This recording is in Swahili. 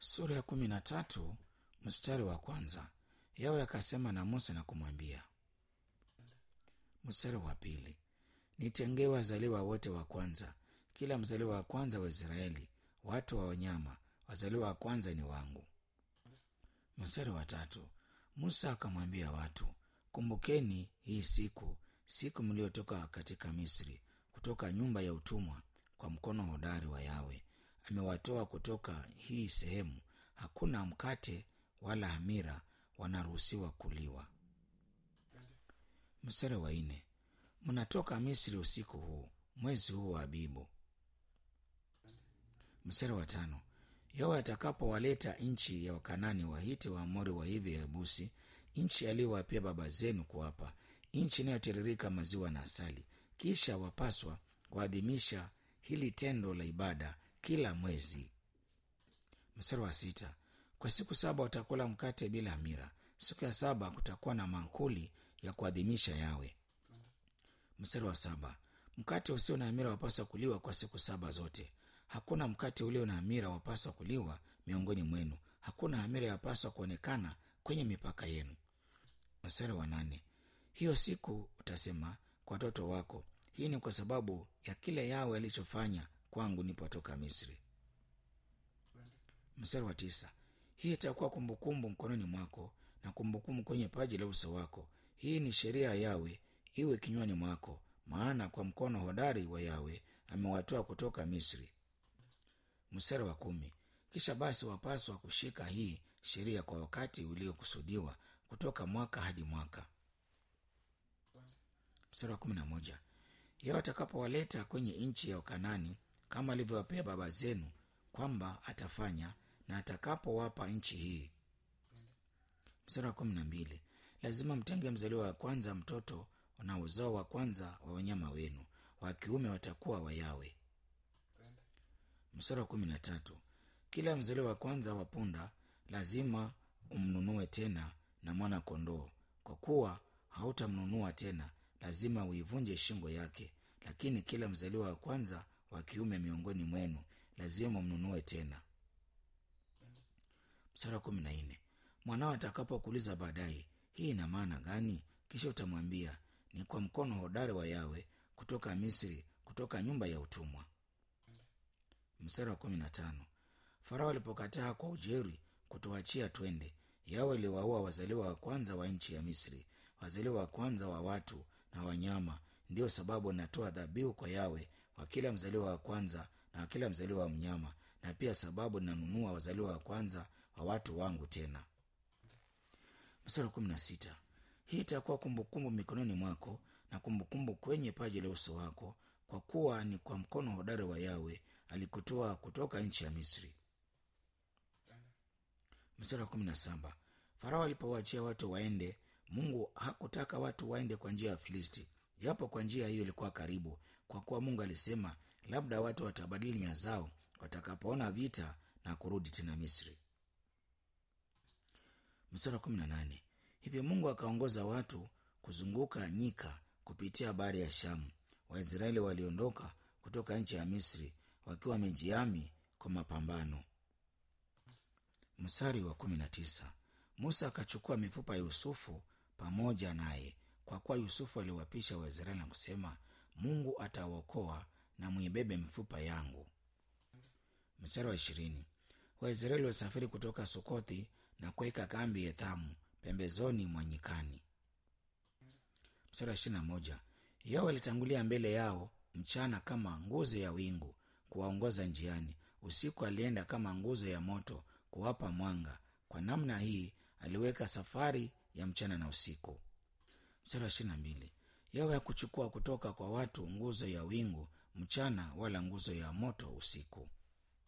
sura ya kumi na tatu mstari wa kwanza yawe akasema na musa na kumwambia mstari wa pili nitengee wazaliwa wote wa kwanza kila mzaliwa wa kwanza wa israeli watu wa wanyama wazaliwa wa kwanza ni wangu mstari wa tatu musa akamwambia watu kumbukeni hii siku siku mliotoka katika misri kutoka nyumba ya utumwa kwa mkono hodari wa yawe amewatoa kutoka hii sehemu hakuna mkate wala hamira wanaruhusiwa kuliwa mstari wa nne mnatoka misri usiku huu mwezi huu wa abibu mstari wa tano yawe atakapowaleta nchi ya wakanani wahiti waamori wa hivi yebusi nchi aliyowapia baba zenu kuwapa nchi inayotiririka maziwa na asali kisha wapaswa kuadhimisha hili tendo la ibada kila mwezi mstari wa sita kwa siku saba watakula mkate bila hamira siku ya saba kutakuwa na mankuli ya kuadhimisha yawe mstari wa saba mkate usio na hamira wapaswa kuliwa kwa siku saba zote hakuna mkate ulio na hamira wapaswa kuliwa miongoni mwenu hakuna hamira yapaswa kuonekana kwenye mipaka yenu mstari wa nane hiyo siku utasema kwa watoto wako hii ni kwa sababu ya kile yawe alichofanya kwangu nipotoka misri mstari wa tisa hii itakuwa kumbukumbu mkononi mwako na kumbukumbu kwenye paji la uso wako hii ni sheria ya yawe iwe kinywani mwako maana kwa mkono hodari wa yawe amewatoa kutoka misri mstari wa kumi kisha basi wapaswa kushika hii sheria kwa wakati uliokusudiwa kutoka mwaka hadi mwaka mstari wa kumi na moja yao atakapowaleta kwenye nchi ya ukanani kama alivyowapea baba zenu kwamba atafanya na atakapowapa nchi hii mstari wa kumi na mbili lazima mtenge mzaliwa wa kwanza mtoto na uzao wa kwanza wa wanyama wenu wa kiume watakuwa wayawe mstari wa kumi na tatu kila mzaliwa wa kwanza wa punda lazima umnunue tena na mwana kondoo kwa kuwa hautamnunua tena lazima uivunje shingo yake lakini kila mzaliwa wa kwanza wa kiume miongoni mwenu lazima mnunue tena mstari wa kumi na nne mwanao atakapokuuliza baadaye hii ina maana gani kisha utamwambia ni kwa mkono hodari wa yawe kutoka misri kutoka nyumba ya utumwa mstari wa kumi na tano farao alipokataa kwa ujeri kutuachia twende yawe iliwaua wazaliwa wa kwanza wa nchi ya misri wazaliwa wa kwanza wa watu na wanyama ndiyo sababu natoa dhabihu kwa yawe kwa kila mzaliwa wa kwanza na kila mzaliwa wa mnyama na pia sababu ninanunua wazaliwa wa kwanza wa watu wangu tena mstari wa kumi na sita hii itakuwa kumbukumbu mikononi mwako na kumbukumbu kwenye paji la uso wako kwa kuwa ni kwa mkono hodari wa yawe alikutoa kutoka nchi ya misri mstari wa kumi na saba farao alipowaachia watu waende mungu hakutaka watu waende kwa njia ya filisti japo kwa njia hiyo ilikuwa karibu kwa kuwa mungu alisema labda watu watabadili nia zao watakapoona vita na kurudi tena misri mstari wa kumi na nane hivyo mungu akaongoza watu kuzunguka nyika kupitia bahari ya shamu waisraeli waliondoka kutoka nchi ya misri wakiwa wamejiami kwa mapambano mstari wa kumi na tisa musa akachukua mifupa ya yusufu pamoja naye kwa kuwa yusufu aliwapisha waisraeli na kusema mungu atawaokoa na mwibebe mifupa yangu mstari wa ishirini waisraeli wasafiri kutoka sukothi na kuweka kambi ethamu pembezoni mwa nyikani mstari wa ishiri na moja yao alitangulia mbele yao mchana kama nguzo ya wingu kuwaongoza njiani usiku alienda kama nguzo ya moto kuwapa mwanga kwa namna hii aliweka safari ya mchana na usiku mstari wa ishiri na mbili yawe ya kuchukua kutoka kwa watu nguzo ya wingu mchana wala nguzo ya moto usiku